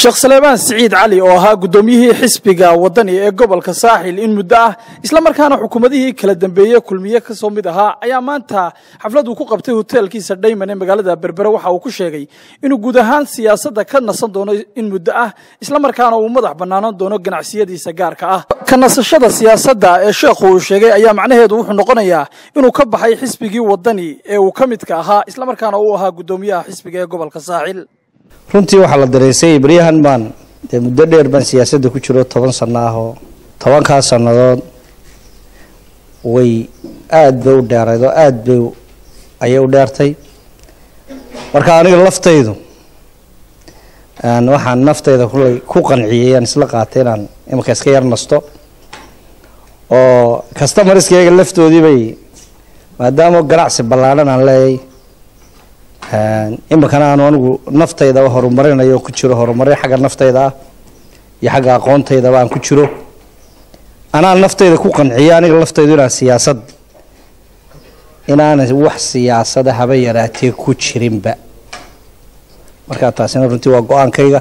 sheekh saleebaan siciid cali oo ahaa guddoomiyihii xisbiga wadani ee gobolka saaxil in muddo ah islamarkaana xukuumadihii kala dambeeye kulmiye ka soo mid ahaa ayaa maanta xaflad uu ku qabtay hoteelkiisa dhayman ee magaalada berbere waxa uu ku sheegay inuu guud ahaan siyaasadda ka nasan doono in muddo ah islamarkaana uu madax bannaanan doono ganacsiyadiisa gaarka ah ka nasashada siyaasadda ee sheekhu uu sheegay ayaa macnaheedu wuxuu noqonayaa inuu ka baxay xisbigii wadani ee uu ka midka ahaa islamarkaana uu ahaa guddoomiyaha xisbiga ee gobolka saaxil runtii waxaa la dareysay baryahan baan dee muddo dheer baan siyaasadda ku jiro toban sano ah oo tobankaas sannadood way aada bay u dheerayd oo aada bay ayay u dheertay marka aniga laftaydu waxaan naftayda kulay ku qanciyay aan isla qaatay inaan imanka iska yar nasto oo customarskayga laftoodii bay maadaama ganacsi ballaadhan aan leeyahay iminkana aanu anigu naftayda horumarinayo ku jiro horumarin xagga naftayda ah iyo xagga aqoontaydaba aan ku jiro anaa naftayda ku qanciyo aniga laftaydu inaan siyaasad inaana wax siyaasada haba yaraatee ku jirinba markaa taasina runtii waa go-aankayga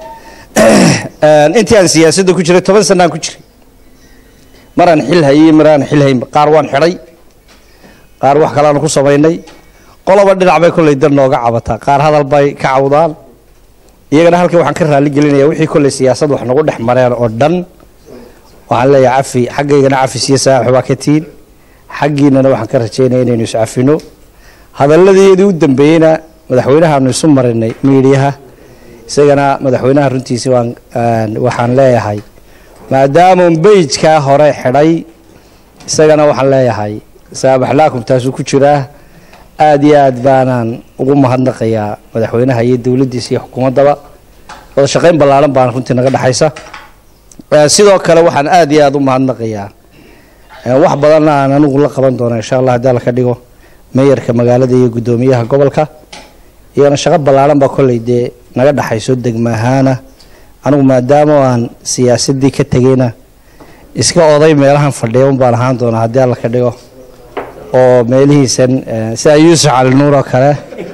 intii aan siyaasadda ku jiray toban sanaan ku jiray maraan xil hayay maraan xil hayn qaar waan xidhay qaar wax kaleaanu ku samaynay qoloba dhinac bay kolley dar nooga cabataa qaar hadal bay ka cawdaan iyagana halkan waxaan ka raali gelinaya wixii kolley siyaasad wax nagu dhex mareen oo dhan waxaan leeyahay cafi xaggaygana cafi siya saaxib baa ka tiin xaggiinana waxaan ka rajaynaya inaynu iscafino hadalladeedii u dambeeyeyna madaxweynahaanu isu marinay miidiyaha isagana madaxweynaha runtiisi waan waxaan leeyahay maadaama beyjkaa hore xidhay isagana waxaan leeyahay saabaxlaakum taasuu ku jiraa aada iyo aad baanaan ugu mahadnaqayaa madaxweynaha iyo dowladdiisa iyo xukuumaddaba wada shaqayn ballaaran baana runtii naga dhexaysa sidoo kale waxaan aada iyo aada u mahadnaqayaa wax badanna aan anigu la qaban doono insha allah haddii alla ka dhigo meeyarka magaalada iyo guddoomiyaha gobolka iyagana shaqo ballaaran baa kolley dee naga dhexayso degma ahaana anigu maadaama aan siyaasaddii ka tegayna iska oday meelahan fadhiya un baan ahaan doonaa haddii alla ka dhigo oo meelihiisan sida yuusuf cali nuur oo kale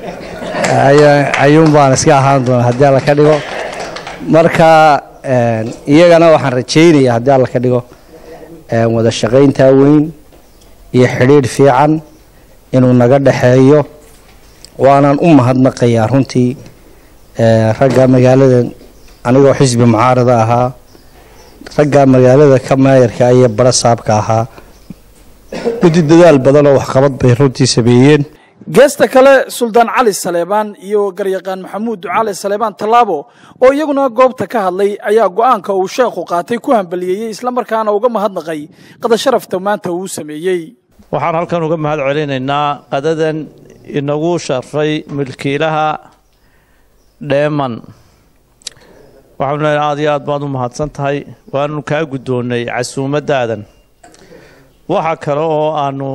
ayuun baan iska ahaan doonaa haddii alla ka dhigo marka iyagana waxaan rajaynaya haddii alla ka dhigo wada shaqayntaa weyn iyo xidhiidh fiican inuu naga dhexeeyo waanaan u mahadnaqayaa runtii ragga magaalada anigoo xisbi mucaarada ahaa ragga magaalada ka maayarka iyo bara saabka ahaa gudi dadaal badan oo waxqabad bay runtii sameeyeen geesta kale suldaan cali saleebaan iyo garyaqaan maxamuud ducaale saleebaan tallaabo oo iyaguna goobta ka hadlay ayaa go-aanka uu sheekhu qaatay ku hambaliyeeyey islamarkaana uga mahadnaqay qadasharafta maanta uu sameeyey waxaan halkan uga mahad celinaynaa qadadan inagu sharfay milkiilaha dheeman waxaanu leeyahay aad iyo aad baad u mahadsan tahay waanu kaa guddoonnay casuumaddaadan waxa kale oo aanu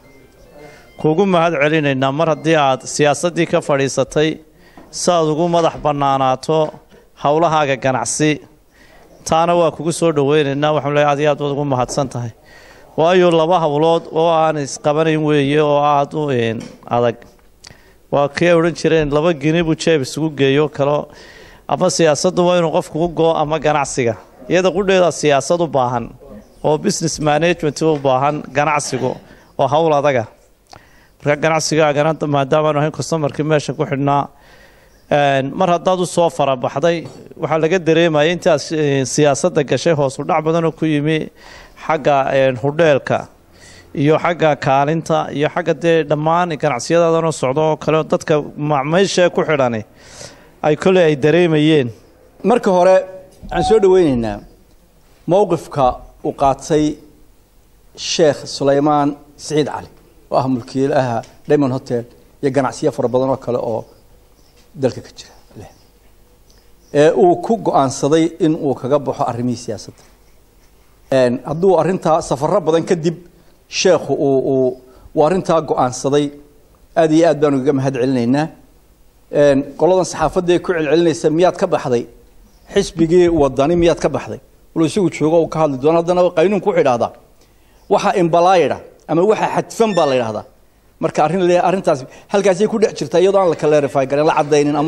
kugu mahad celinaynaa mar haddii aad siyaasaddii ka fadhiisatay si aad ugu madax bannaanaato howlahaaga ganacsi taana waa kugu soo dhoweynaynaa waxaanu leeyahay aad iyo aad baad ugu mahadsan tahay waayo laba howlood oo aan isqabanayn weeye oo aada u adag waa kii ay odhan jireen laba gini buu jeeb isugu geeyo kalo ama siyaasaddu waa inuu qofku u goo ama ganacsiga iyada qudheeda siyaasad u baahan oo business management u baahan ganacsigu oo howl adaga marka ganacsigaagana maadaamaanu ahayn customarkii meesha ku xidhnaa mar haddaad u soo farabaxday waxaa laga dareemaya intaad siyaasadda gashay hoos udhac badanoo ku yimi xagga hudheelka iyo xagga kaalinta iyo xagga dee dhammaan ganacsiyadaadanoo socdo oo kale dadka macmeyshae ku xidhani ay koley ay dareemayeen marka hore waxaan soo dhoweynaynaa mowqifka uu qaatay sheekh sulaymaan siciid cali oo ah mulkiilaha diamond hotel iyo ganacsiyo fara badan oo kale oo dalka ka jira leh ee uu ku go-aansaday in uu kaga baxo arrimihii siyaasadda hadduu arrintaa safaro badan kadib sheekhu uu uu uu arrintaa go-aansaday aada iyo aad baanu kaga mahad celinaynaa qoladan saxaafadda ee ku celcelinaysa miyaad ka baxday xisbigii wadani miyaad ka baxday walo isagu joogo uu ka hadli doono haddana qaynuunku wuxuu idhahdaa waxa imbalaayidha ama waxa xadfan baa la yidhahdaa marka arrin le arrintaas halkaasay ku dhex jirtaa iyadoo aan la clarify garin la caddaynin ama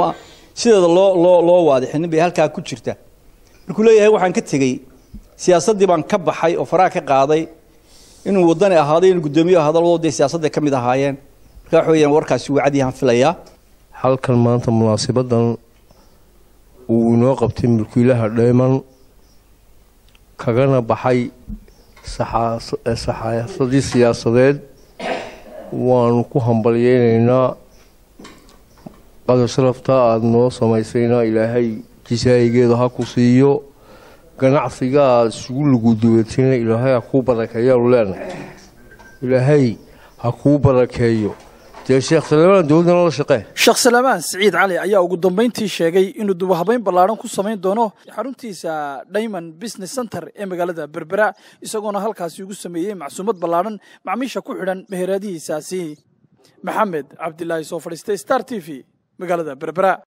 sideeda loo loo loo waadixinin bay halkaa ku jirta markuu leeyahay waxaan ka tegey siyaasaddii baan ka baxay oo faraha ka qaaday inuu wadani ahaaday inuu guddoomiye ahaado labadoo dee siyaasadday ka mid ahaayeen marka waxa weeyaan warkaasi wuu cadyahan filayaa halkan maanta munaasabadan uu inoo qabtay mulkiilaha dheeman kagana baxay saxaasadii siyaasadeed waanu ku hambalyeynaynaa qadar sharafta aada noo samaysayna ilaahay jisaayigeeda ha ku siiyo ganacsiga aada isugu luguduwatayna ilaahay ha kuu barakeeyaanu leenahay ilaahay ha kuu barakeeyo dee sheekh salmaan dowladana la shaqee sheekh salaamaan siciid cali ayaa ugu dambayntii sheegay inuu dubahabayn ballaadhan ku samayn doono xaruntiisa diamond business center ee magaalada berbera isagoona halkaasi ugu sameeyey macsuumad ballaadhan macmiisha ku xidhan meheradihiisaasi maxamed cabdilaahi soo fadhiistay star t v magaalada berbera